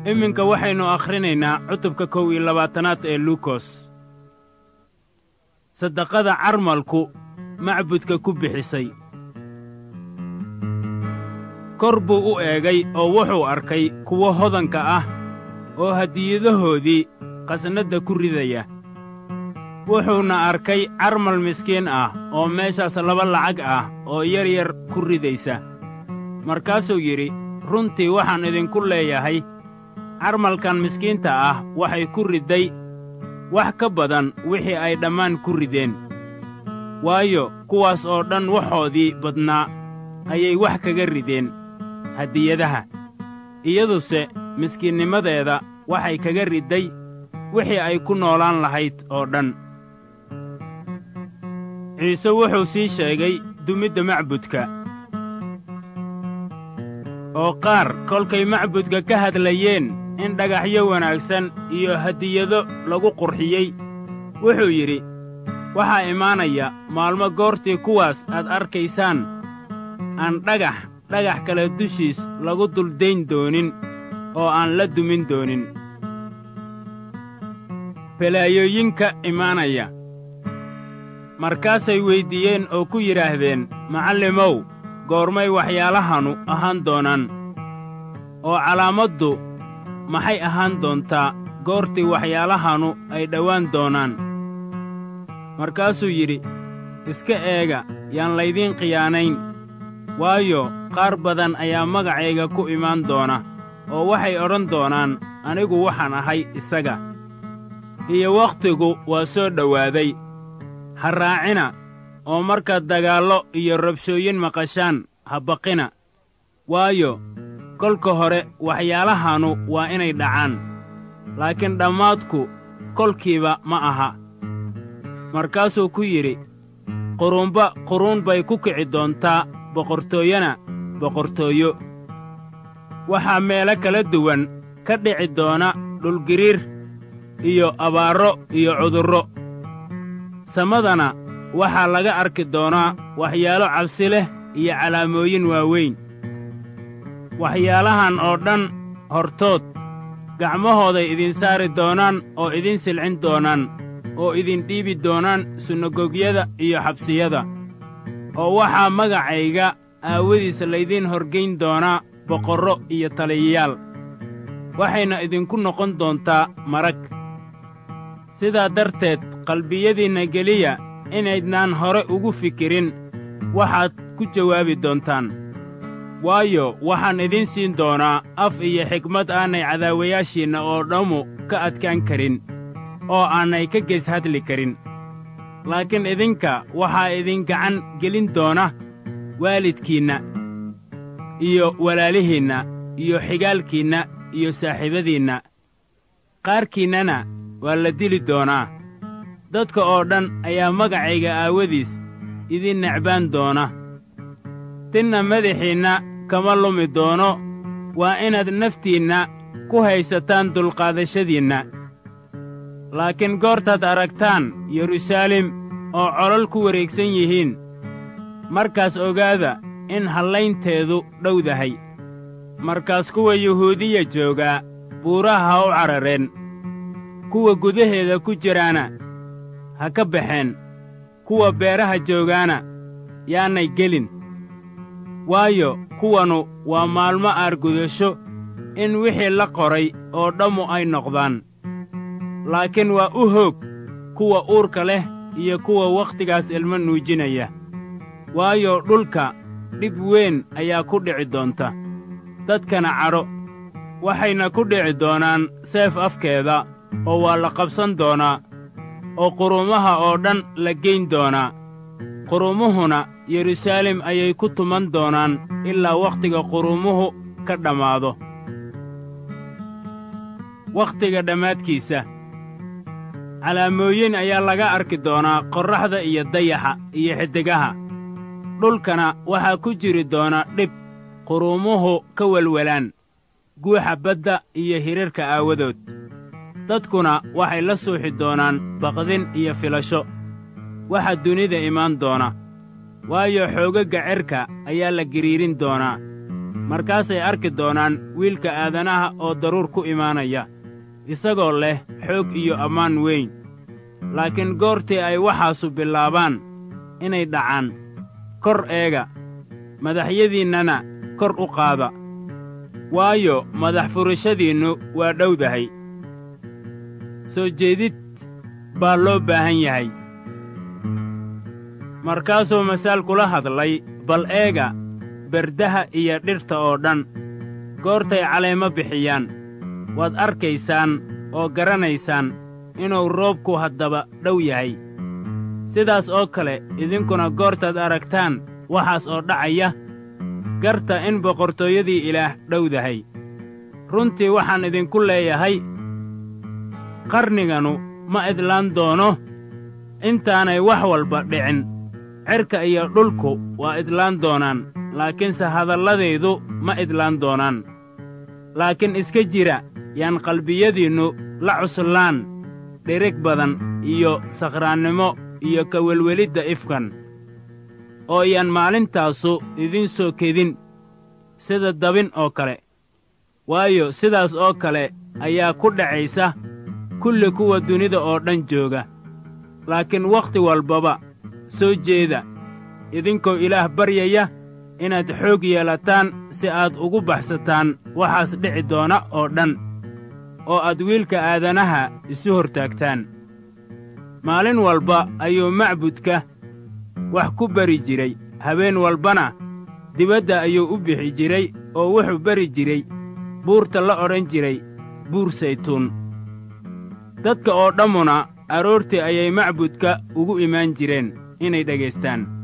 iminka waxaynu akhrinaynaa cutubka kow iyo labaatanaad ee luukos saddaqada carmalku macbudka ku bixisay kor buu u eegay oo wuxuu arkay kuwo hodanka ah oo hadiyadahoodii qasnadda ku ridaya wuxuuna arkay carmal miskiin ah oo meeshaas laba lacag ah oo yar yar ku ridaysa markaasuu yidhi runtii waxaan idinku leeyahay carmalkan miskiinta ah waxay ku ridday wax ka badan wixii ay dhammaan ku rideen waayo kuwaas oo dhan waxoodii badnaa ayay wax kaga rideen hadiyadaha iyaduse miskiinnimadeeda waxay kaga ridday wixii ay ku noolaan lahayd oo dhan ciise wuxuu sii sheegay dumidda macbudka oo qaar kolkay macbudka ka hadlayeen in dhagaxyo wanaagsan iyo hadiyado lagu qurxiyey wuxuu yidhi waxaa imaanaya maalmo goortii kuwaas aad arkaysaan aan dhagax dhagax kale dushiis lagu duldayn doonin oo aan la dumin doonin balaayooyinka imaanaya markaasay weyddiiyeen oo ku yidhaahdeen macallimow goormay waxyaalahanu ahaan doonaan oo calaamaddu maxay ahaan doontaa goortii waxyaalahanu ay dhowaan doonaan markaasuu yidhi iska eega yaan laydiin khiyaanayn waayo qaar badan ayaa magacayga ku imaan doona oo waxay odhan doonaan anigu waxaan ahay isaga iyo wakhtigu waa soo dhowaaday ha raacina oo markaad dagaallo iyo rabshooyin maqashaan ha baqina waayo kolka hore waxyaalahanu waa inay dhacaan laakiin dhammaadku kolkiiba ma aha markaasuu ku yidhi quruunba quruun bay ku kici doontaa boqortooyana boqortooyo waxaa meelo kala duwan ka dhici doona dhulgiriir iyo abaarro iyo cudurro samadana waxaa laga arki doonaa waxyaalo cabsi leh iyo calaamooyin waaweyn waxyaalahan oo dhan hortood gacmahooday idin saari doonaan oo idin silcin doonaan oo idin dhiibi doonaan sunagogyada iyo xabsiyada oo waxaa magacayga aawadiisa laydiin horgayn doonaa boqorro iyo taliyayaal waxayna idinku noqon doontaa marag sidaa darteed qalbiyadiinna geliya inaydnaan hore ugu fikirin waxaad ku jawaabi doontaan waayo waxaan idiin siin doonaa af iyo xigmad aanay cadaawayaashiinna oo dhammu ka adkaan karin oo aanay ka gees hadli karin laakiin idinka waxaa idin gacan gelin doona waalidkiinna iyo walaalihiinna iyo xigaalkiinna iyo saaxiibadiinna qaarkiinnana waa la dili doonaa dadka oo dhan ayaa magacayga aawadiis idin necbaan doona tinna madaxiinna kama lumi doono waa inaad naftiinna ku haysataan dulqaadashadiinna laakiin goortaad aragtaan yeruusaalem oo colol ku wareegsan yihiin markaas ogaada in hallaynteedu dhowdahay markaas kuwa yuhuudiya joogaa buuraha ha u carareen kuwa gudaheeda ku jiraana ha ka baxeen kuwa beeraha joogaana yaanay gelin waayo kuwanu waa maalmo aargudasho in wixii la qoray oo dhammu ay noqdaan laakiin waa u hoog kuwa uurka leh iyo kuwa wakhtigaas ilmo nuujinaya waayo dhulka dhib weyn ayaa ku dhici doonta dadkana cadho waxayna ku dhici doonaan seef afkeeda oo waa la qabsan doonaa oo quruumaha oo dhan la geyn doonaa quruumuhuna yeruusaalem ayay ku tuman doonaan ilaa wakhtiga quruumuhu ka dhammaado wakhtiga dhammaadkiisa calaamooyin ayaa laga arki doonaa qorraxda iyo dayaxa iyo xiddigaha dhulkana waxaa ku jiri doona dhib quruumuhu ka welwelaan guuxa badda iyo hirarka aawadood dadkuna waxay la suuxi doonaan baqdin iyo filasho waxa dunida imaan doona waayo xoogagga cerka ayaa la giriirin doonaa markaasay arki doonaan wiilka aadanaha oo daruur ku imaanaya isagoo leh xoog iyo ammaan weyn laakiin goortii ay waxaasu bilaabaan inay dhacaan kor eega madaxyadiinnana kor u qaada waayo madax furashadiinnu waa dhowdahay soo jeedid baa loo baahan yahay markaasuu masaal kula hadlay bal eega berdaha iyo dhirta oo dhan goortay caleemo bixiyaan waad arkaysaan oo garanaysaan inuu roobku haddaba dhow yahay sidaas oo kale idinkuna goortaad aragtaan waxaas oo dhacaya garta in boqortooyadii ilaah dhowdahay runtii waxaan idinku leeyahay qarniganu ma idlaan doono intaanay wax walba dhicin cerka iyo dhulku waa idlaan doonaan laakiinse hadalladaydu ma idlaan doonaan laakiin iska jira yaan qalbiyadiinnu la cuslaan dhirig badan iyo sakhraannimo iyo ka welwelidda ifkan oo yaan maalintaasu idiin soo kedin sida dabin oo kale waayo sidaas oo kale ayaa ku dhacaysa kulli kuwa dunida oo dhan jooga laakiin wakhti walbaba soo jeeda idinkoo ilaah baryaya inaad xoog yeelataan si aad ugu baxsataan waxaas dhici doona oo dhan oo aad wiilka aadanaha isu hortaagtaan maalin walba ayuu macbudka wax ku bari jiray habeen walbana dibadda ayuu u bixi jiray oo wuxuu bari jiray buurta la odhan jiray buur saytuun dadka oo dhammuna aroortii ayay macbudka ugu imaan jireen inay dhegaystaan